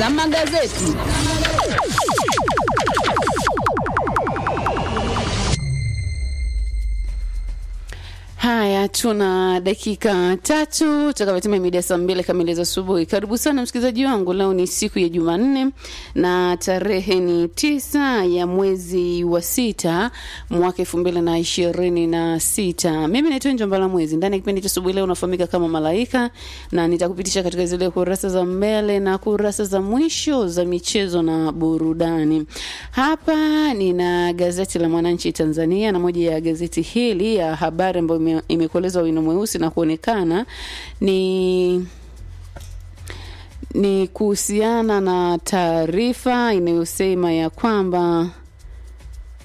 za magazeti. Haya, tuna dakika tatu tutakapotimia mida ya saa mbili kamili za asubuhi. Karibu sana msikilizaji wangu, leo ni siku ya Jumanne na tarehe ni tisa ya mwezi wa sita mwaka elfu mbili na ishirini na sita. Mimi naitwa Njombala Mwezi. Ndani ya kipindi cha asubuhi leo unafahamika kama Malaika, na nitakupitisha katika zile kurasa za mbele na kurasa za mwisho za michezo na burudani. Hapa nina gazeti la Mwananchi Tanzania, na moja ya gazeti hili ya habari ambayo ime- imekolezwa wino mweusi na kuonekana ni ni kuhusiana na taarifa inayosema ya kwamba